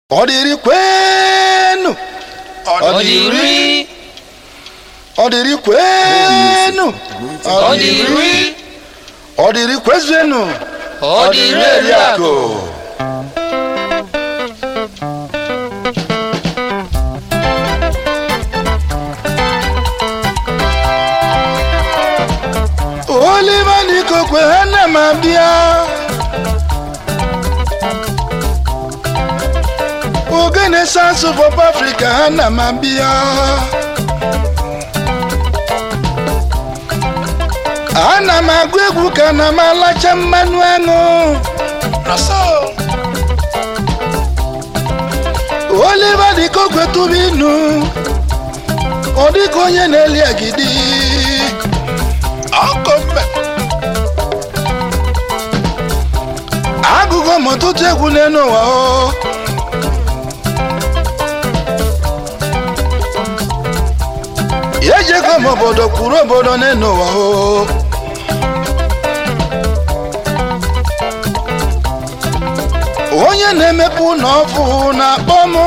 ọ dịrị kwenu ọ dị iri ọ dịrị kwenu ọ dị iri ọ dịrị kwezuenu ọ dị iri eri akụ oliva n'ikokwe ha na m abịa ogene sansu pop africa ha na m abịa ana m agụ egwu ka na m alacha mmanụ aṅụ oliva n'ikokwe tụrụ inu ọ dịka onye na-eli agidi agụgụ m ọtụtụ egwu n'elu ụwa o ejego m obodo kwuru obodo n'elu ụwa o onye na-emepe ụlọ ọfụ na-akpọ m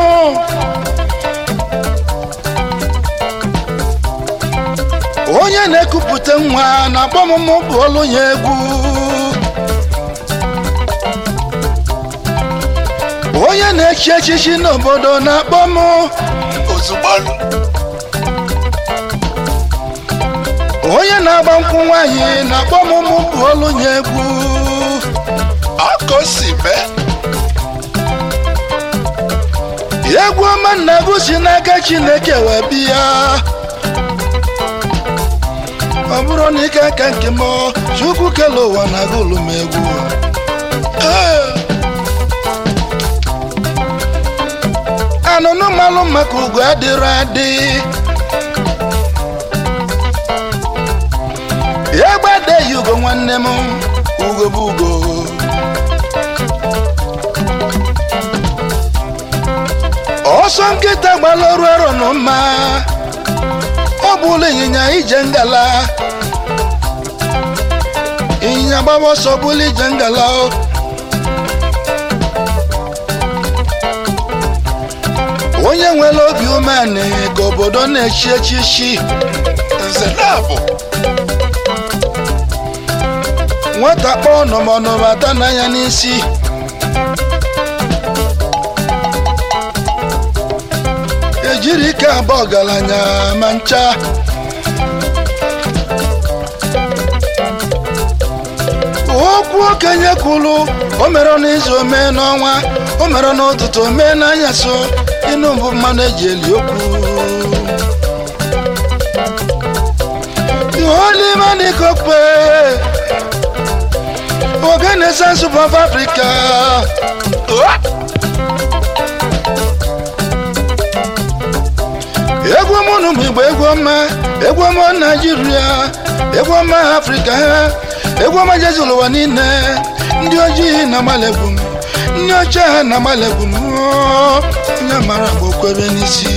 onye na-ekupụta nwa na-akpọ m mụ bụ olu ya egwu onye na-echi echichi n'obodo na-akpọ m ozugbo onye na-agba nkwụ nwaanyị na-akpọ m mụ bụ olu ya egwu aka o si mee egwu ọma nna bụ si n'aka chineke wee bịa ọ bụrụ na ike aka nke m chukwu kele ụwa na agụlụ m egwu Ee. anụnụ malụ maka ugo adịrị adị egbe adeghị ugo nwanne m ugo bụ ugo ọsọ nkịta gbara ọrụ arọ nọ mma ọ bụla ịnyịnya ije ngala ịnyịnya gbaba ọsọ bụla ije ngala o onye nwere obi umeanị ka obodo na-echi echichi nze na-abụ nwata kpọọ nọmọnọmata n'anya n'isi ejiri ike abụọ ọgaranya ma ncha okwu okenye kwuru o mere n'izu omee n'ọnwa o mere n'ụtụtụ omee n'anyasụ ịnụ mbụ mmanụ eji eli okwu olimanikokpe ogene sansu of africa egwu ọmụnụ bụ igbo egwu ọma egwu ọma naijiria egwu ọma afrịka ha egwu ọma jezil ụwa niile ndị ojii na-agbalị m ndị ọcha ha na-agbalị m onye mara bụ okwebe n'isi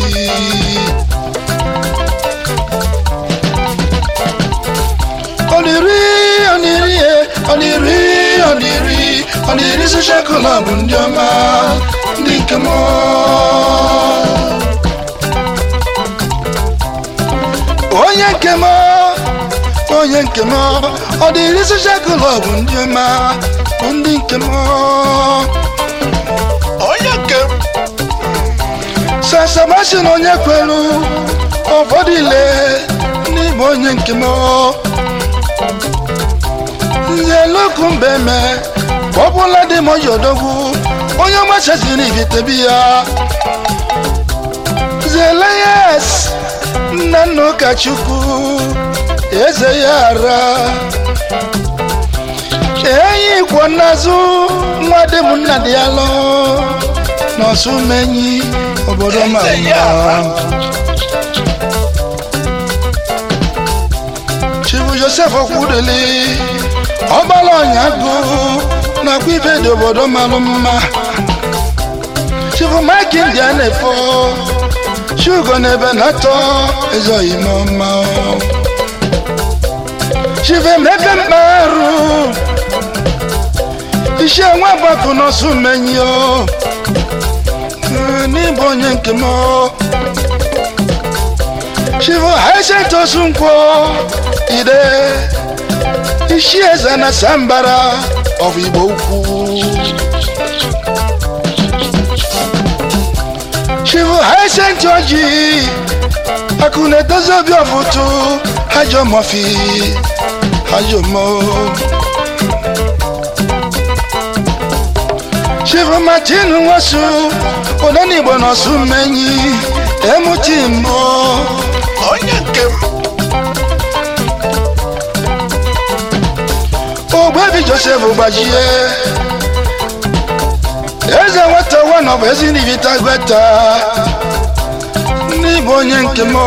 oniri oniri e, oniri oniri oniri social club ndị ọma ndị nke m onye nke m onye nke m ọ dịrị social club ndị ọma bụ ndị nke m onye nke m sasabasi na onye kwelu ụfọdụ ile n'ịbụ onye nke m nze lokwu mba eme ọbụla dị m ojodogwu onye ọgbachaziri ibitebi ya zelayas nna nna ụkọchukwu eze ya ara enyi kwọ n'azụ nwa dị m nna dị ya lụ n'ọsụ menyi obodo Eze ya ara. mama chibu josef okwudeli ọgbala ọnyagụ nakwa ibe dị obodo malụ mma chibu mike india na-efo shugo n'ebe na-atọ ezoghị m ọma chibu emeka mkparụ isi enwe agbapụ n'ọsụ menyi o n'ịbụ onye nke m chifu haisentos nkwọ ide isi eze na sambara of igbo ukwu chifu haisent oji akụ na-edozi obi ọfụtụ hajọ mọfi hajọ mo chifu martin nwosu odenigbo nọsụ mmenyi emuti mbụ onye nke m ogbebi josef gbajie eze nweta nwa bụ ezi n'ibita gweta n'ịbụ onye nke m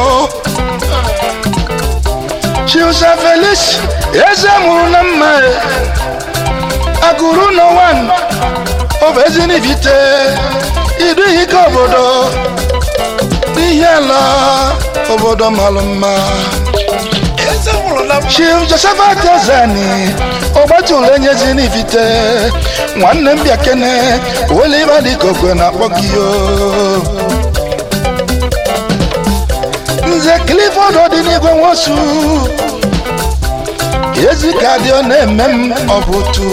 chiusa felis eze mụrụ na mma agụrụ nọ wan ọ bụ ezi n'ibite idu ike obodo n'ihe ala obodo malụ mma eze nwụrụ na m chief josephat ozani ọgbatụlụ enyezi n'ifite nwanne m bịa kene oliva dịka okwe na-akpọ gị o nze clifford dị n'igwe nwosu ezi ka dị ọ na-eme m ọ bụ otu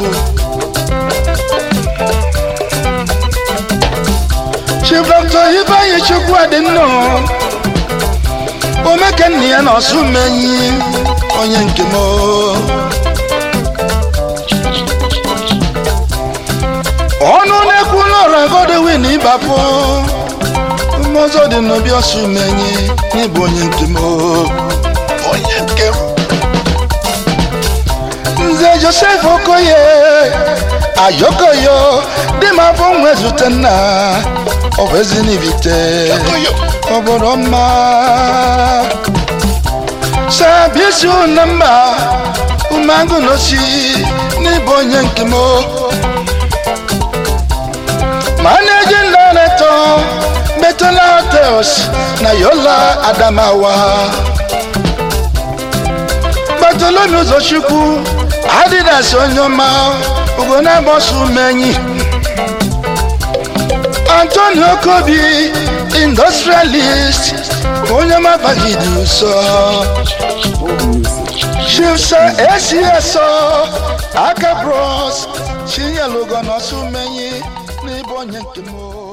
chief dr ifeanyi chukwu adị nnọọ omeke nna ya na ọsụ menyi onye nke m ọnụ na-ekwu n'ọra godewin ịbapụ mmụzọ dị n'obi ọsụ menyi n'ịbụ onye nke m onye nke m nze josef okoye ayokoyo dị m afọ nwe zute nna ọ bụ ezi n'ibite oyo obodo mma sabisu na mba umangu n'osi n'ịbụ onye nke m managing director betela hotels na yola adamawa bartolomew ụzọchukwu adidas onye ọma ugonabọsụ menyi Anthony Okobi industrialist onye mabagidi ụsọ chifsa esiesọ aka bros chinyelugo n'ọsụ menyi n'ịbụ onye nke m